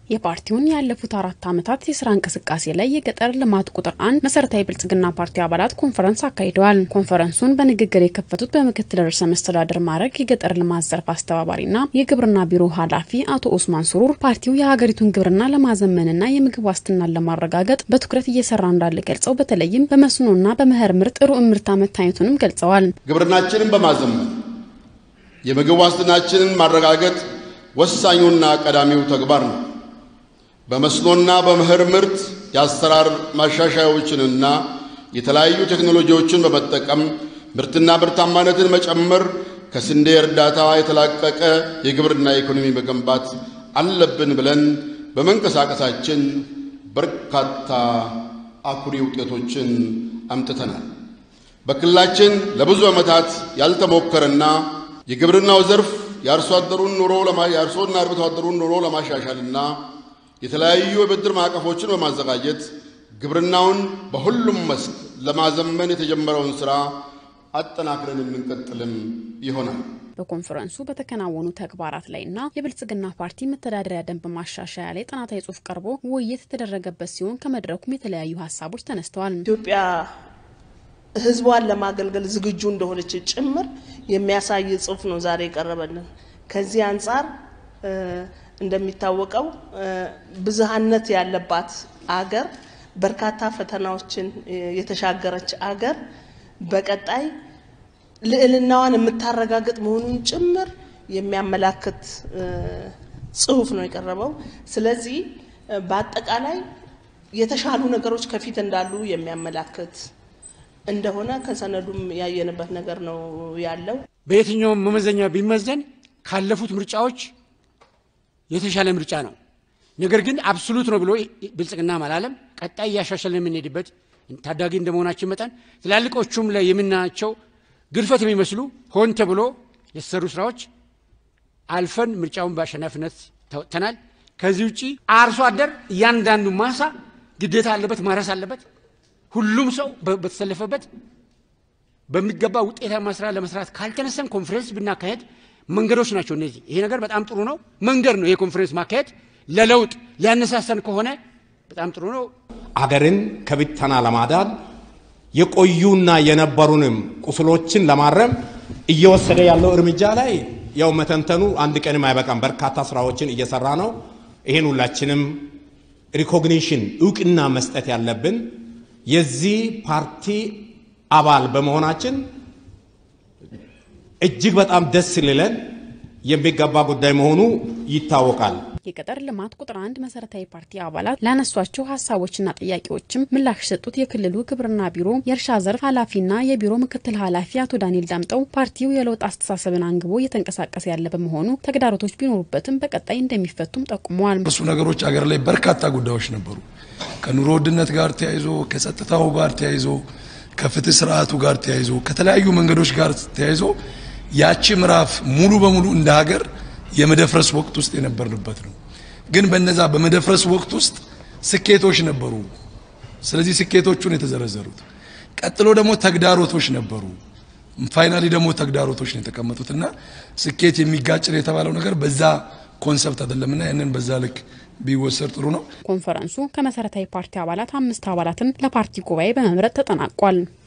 የፓርቲውን ያለፉት አራት ዓመታት የስራ እንቅስቃሴ ላይ የገጠር ልማት ቁጥር አንድ መሰረታዊ ብልጽግና ፓርቲ አባላት ኮንፈረንስ አካሂደዋል። ኮንፈረንሱን በንግግር የከፈቱት በምክትል ርዕሰ መስተዳድር ማዕረግ የገጠር ልማት ዘርፍ አስተባባሪና የግብርና ቢሮ ኃላፊ አቶ ኦስማን ሱሩር ፓርቲው የሀገሪቱን ግብርና ለማዘመንና የምግብ ዋስትናን ለማረጋገጥ በትኩረት እየሰራ እንዳለ ገልጸው በተለይም በመስኖና በመኸር ምርት ጥሩ እምርታ መታየቱንም ገልጸዋል። ግብርናችንን በማዘመን የምግብ ዋስትናችንን ማረጋገጥ ወሳኙና ቀዳሚው ተግባር ነው። በመስኖና በመኸር ምርት የአሰራር ማሻሻያዎችንና የተለያዩ ቴክኖሎጂዎችን በመጠቀም ምርትና ምርታማነትን መጨመር፣ ከስንዴ እርዳታ የተላቀቀ የግብርና ኢኮኖሚ መገንባት አለብን ብለን በመንቀሳቀሳችን በርካታ አኩሪ ውጤቶችን አምጥተናል። በክልላችን ለብዙ ዓመታት ያልተሞከረና የግብርናው ዘርፍ የአርሶ አደሩን ኑሮ የአርሶና አርብቶ አደሩን ኑሮ ለማሻሻልና የተለያዩ የብድር ማዕቀፎችን በማዘጋጀት ግብርናውን በሁሉም መስክ ለማዘመን የተጀመረውን ስራ አጠናክረን የምንቀጥልም ይሆናል። በኮንፈረንሱ በተከናወኑ ተግባራት ላይና የብልጽግና ፓርቲ መተዳደሪያ ደንብ ማሻሻያ ላይ ጥናታዊ ጽሑፍ ቀርቦ ውይይት የተደረገበት ሲሆን ከመድረኩም የተለያዩ ሀሳቦች ተነስተዋል። ኢትዮጵያ ሕዝቧን ለማገልገል ዝግጁ እንደሆነች ጭምር የሚያሳይ ጽሑፍ ነው ዛሬ የቀረበልን። ከዚህ አንጻር እንደሚታወቀው ብዝሃነት ያለባት አገር በርካታ ፈተናዎችን የተሻገረች አገር በቀጣይ ልዕልናዋን የምታረጋግጥ መሆኑን ጭምር የሚያመላክት ጽሑፍ ነው የቀረበው። ስለዚህ በአጠቃላይ የተሻሉ ነገሮች ከፊት እንዳሉ የሚያመላክት እንደሆነ ከሰነዱም ያየንበት ነገር ነው ያለው። በየትኛውም መመዘኛ ቢመዘን ካለፉት ምርጫዎች የተሻለ ምርጫ ነው። ነገር ግን አብሶሉት ነው ብሎ ብልጽግና አላለም። ቀጣይ እያሻሻልን የምንሄድበት ታዳጊ እንደመሆናችን መጠን ትላልቆቹም ላይ የምናያቸው ግድፈት የሚመስሉ ሆን ተብሎ የተሰሩ ስራዎች አልፈን ምርጫውን በአሸናፊነት ተወጥተናል። ከዚህ ውጭ አርሶ አደር እያንዳንዱ ማሳ ግዴታ አለበት፣ ማረስ አለበት። ሁሉም ሰው በተሰለፈበት በሚገባ ውጤታማ ስራ ለመስራት ካልተነሰን ኮንፈረንስ ብናካሄድ መንገዶች ናቸው እነዚህ። ይሄ ነገር በጣም ጥሩ ነው፣ መንገድ ነው። ይሄ ኮንፈረንስ ማካሄድ ለለውጥ ሊያነሳሳን ከሆነ በጣም ጥሩ ነው። አገርን ከብተና ለማዳን የቆዩና የነበሩንም ቁስሎችን ለማረም እየወሰደ ያለው እርምጃ ላይ ያው መተንተኑ አንድ ቀንም አይበቃም። በርካታ ስራዎችን እየሰራ ነው። ይሄን ሁላችንም ሪኮግኒሽን እውቅና መስጠት ያለብን የዚህ ፓርቲ አባል በመሆናችን እጅግ በጣም ደስ ሊለን የሚገባ ጉዳይ መሆኑ ይታወቃል። የገጠር ልማት ቁጥር አንድ መሰረታዊ ፓርቲ አባላት ላነሷቸው ሀሳቦችና ጥያቄዎችም ምላሽ የሰጡት የክልሉ ግብርና ቢሮ የእርሻ ዘርፍ ኃላፊና የቢሮ ምክትል ኃላፊ አቶ ዳንኤል ዳምጠው ፓርቲው የለውጥ አስተሳሰብን አንግቦ እየተንቀሳቀሰ ያለ በመሆኑ ተግዳሮቶች ቢኖሩበትም በቀጣይ እንደሚፈቱም ጠቁመዋል። እሱ ነገሮች አገር ላይ በርካታ ጉዳዮች ነበሩ። ከኑሮ ውድነት ጋር ተያይዞ፣ ከጸጥታው ጋር ተያይዞ፣ ከፍትህ ስርዓቱ ጋር ተያይዞ፣ ከተለያዩ መንገዶች ጋር ተያይዞ ያቺ ምዕራፍ ሙሉ በሙሉ እንደ ሀገር የመደፍረስ ወቅት ውስጥ የነበርንበት ነው። ግን በነዛ በመደፍረስ ወቅት ውስጥ ስኬቶች ነበሩ። ስለዚህ ስኬቶቹን የተዘረዘሩት፣ ቀጥሎ ደግሞ ተግዳሮቶች ነበሩ። ፋይናሊ ደግሞ ተግዳሮቶች ነው የተቀመጡት እና ስኬት የሚጋጭ ነው የተባለው ነገር በዛ ኮንሰፕት አይደለምና ያንን በዛ ልክ ቢወሰድ ጥሩ ነው። ኮንፈረንሱ ከመሰረታዊ ፓርቲ አባላት አምስት አባላትን ለፓርቲ ጉባኤ በመምረጥ ተጠናቋል።